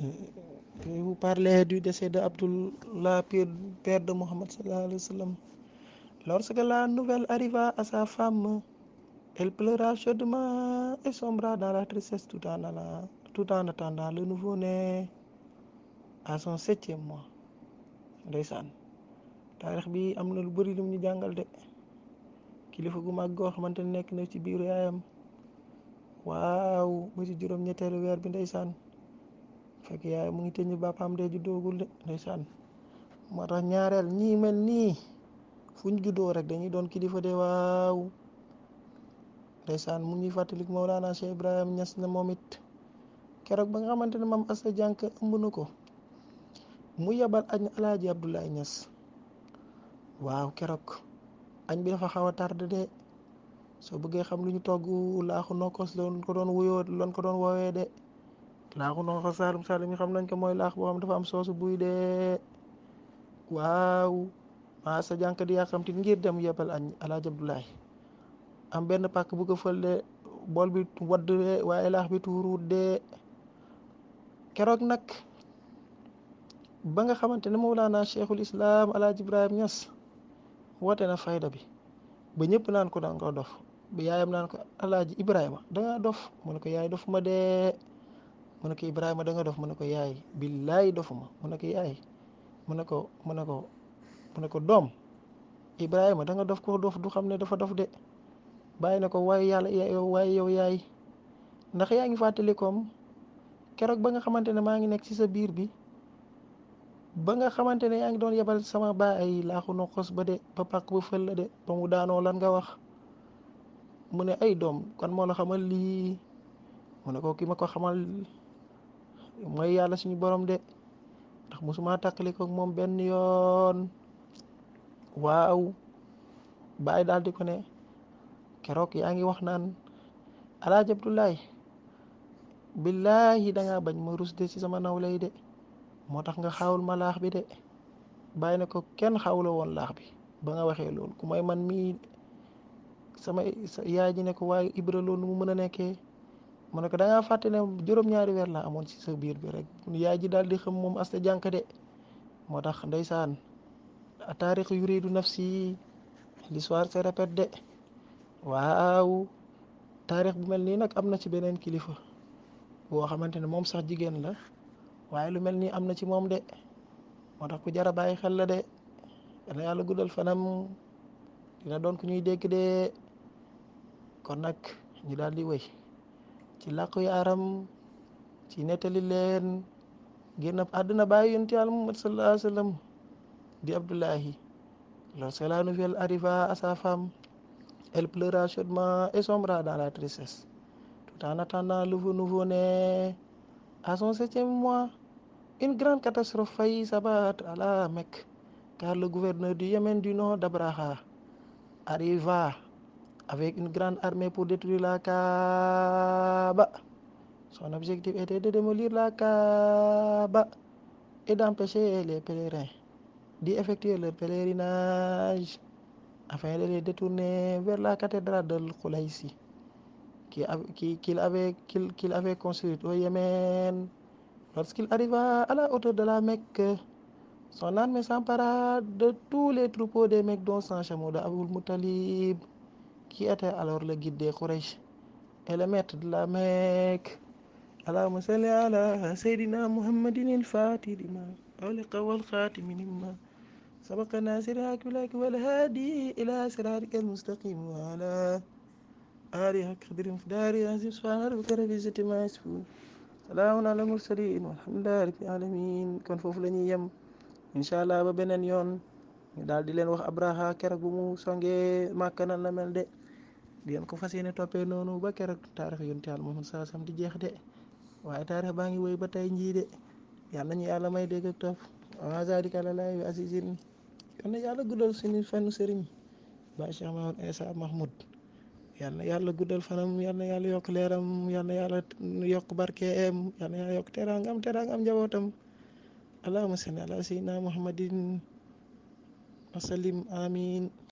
Et vous parlez du décès de Abdullah, père de Mohammed sallallahu alayhi wa sallam. Lorsque la nouvelle arriva à sa femme, elle pleura chaudement et sombra dans la tristesse tout en allant, tout en attendant le nouveau-né à son septième mois. ndeysaan taarix bi am na lu bëri lu ñu jàngal de kilifa gu mag goo xamante ne nekk na ci biiru yaayam waaw ba ci juróom-ñetteelu weer bi ndeysaan fekk yaay mu ngi tëñu bàppaam de juddoogul de ndeysaan moo tax ñaareel ñii mel nii fu ñu juddoo rek dañuy doon kilifa de waaw ndeysaan mu ngi fàttalik Mawlana Cheikh Ibrahim Ñas na moom it keroog ba nga xamante ne maam Assa Jànk ëmb na ko mu yebal añ alaaji Abdoulaye Ñas waaw keroog añ bi dafa xaw a tardé de soo bëggee xam lu ñu togg laaxu nokkos loon ko doon wuyoo loon ko doon woowee de laaxu nokkos saalum saalum yi xam nañ ko mooy laax boo xam dafa am soosu buy de waaw maa sa jànk di yàqamti ngir dem yebal añ alaaji Abdoulaye am benn pàkk bu ko fël de bool bi wadd de waaye laax bi tuuruut de keroog nag ba nga xamante ne Mawlana Cheikhul Islam alaaji Ibrahim Ñas woote na fayda bi ba ñëpp naan ko danga dof ba yaayam naan ko alaaji Ibrahima danga dof mu ne ko yaay dof ma dee mu ne ko Ibrahima danga dof mu ne ko yaay billaay dofuma mu ne ko yaay mu ne ko mu ne ko mu ne ko doom Ibrahima danga dof ko dof du xam ne dafa dof de bàyyi na ko waaye yàlla yow waaye yow yaay ndax yaa ngi fàttali koom keroog ba nga xamante ne maa ngi nekk ci sa biir bi ba nga xamante ne yaa ngi doon yebal sama baay laaxu no xos ba de ba pàkk ba fël la de ba mu daanoo lan nga wax mu ne ay doom kan moo la xamal lii mu ne ko ki ma ko xamal mooy yàlla suñu borom de ndax mosuma tàqali ko moom benn yoon waaw baay daal di ko ne keroog yaa ngi wax naan alaaji Abdoulaye billahi dangaa bañ ma rus de ci sama nawle yi de moo tax nga xawul ma laax bi de bàyyi na ko kenn xawla woon laax bi ba nga waxee loolu ku may man mii sama yaay ji ne ko waaye Ibra loolu nu mu mën a nekkee mu ne ko da ngaa fàtte ne juróom-ñaari weer laa amoon ci sa biir bi rek yaay ji daal di xam moom asta jànk de moo tax ndeysaan taarix yuridu nafsi l'histoire se répète de waaw taarix bu mel nii nag am na ci beneen kilifa boo xamante ne moom sax jigéen la waaye lu mel nii am na ci moom de moo tax ku jar a bàyyi xel la de dana yàlla guddal fanam dina doon ku ñuy dégg de kon nag ñu daal di wéy ci làqu yaaram ci nettali leen génn àdduna bàyyi yonent Yàlla Muhammad sallallahu alayhi wa sallam di Abdullahi lorsque la nouvelle arriva à sa femme elle pleura chaudement et sombra dans la tristesse tout en attendant le nouveau-né à son septième mois une grande catastrophe faillit s'abattre à la Mecque car le gouverneur du Yémen du nom d'Abraha arriva avec une grande armée pour détruire la Kaaba. Son objectif était de démolir la Kaaba et d'empêcher les pèlerins d'y effectuer leur pèlerinage afin de les détourner vers la cathédrale de Khoulaysi qu'il avait, qu'il qu'il avait construite au Yémen. Lorsqu'il arriva à la hauteur de la Mecque, son armée s'empara de tous les troupeaux des Mecques, dont son chameau de Aboul Moutalib, qui était alors le guide des Quraysh et le maître de la Mecque. اللهم صل على سيدنا محمد الفاتح لما أغلق والخاتم لما سبق الناصر الحق والهادي إلى صراطك المستقيم وعلى آله قدر مقدار عزيز سبحان ربك رب العزة ما يصفون salaamun ala mursalin walhamdulillahi rabbil alamin kon foofu la ñuy yem incha allah ba beneen yoon ñu daal di leen wax abraha keroog bu mu songee màkka nan la mel de di leen ko fas yéene toppee noonu ba keroog taarix yonent Yàlla Muhammad saa sam di jeex de waaye taarix baa ngi woy ba tey njii de yal nañu yàlla may dégg ak topp wa zalika alallahi bi azizin yal na yàlla guddal suñu fanu sëriñ ba Cheikh Mahmoud Issa Mahmoud yal na yàlla guddal fanam yal na yàlla yokk leeram yal na yàlla yokk barkeem yal na yàlla yokk teraangam teraangam njabootam allahumma salli ala sayyidina muhammadin wa sallim amin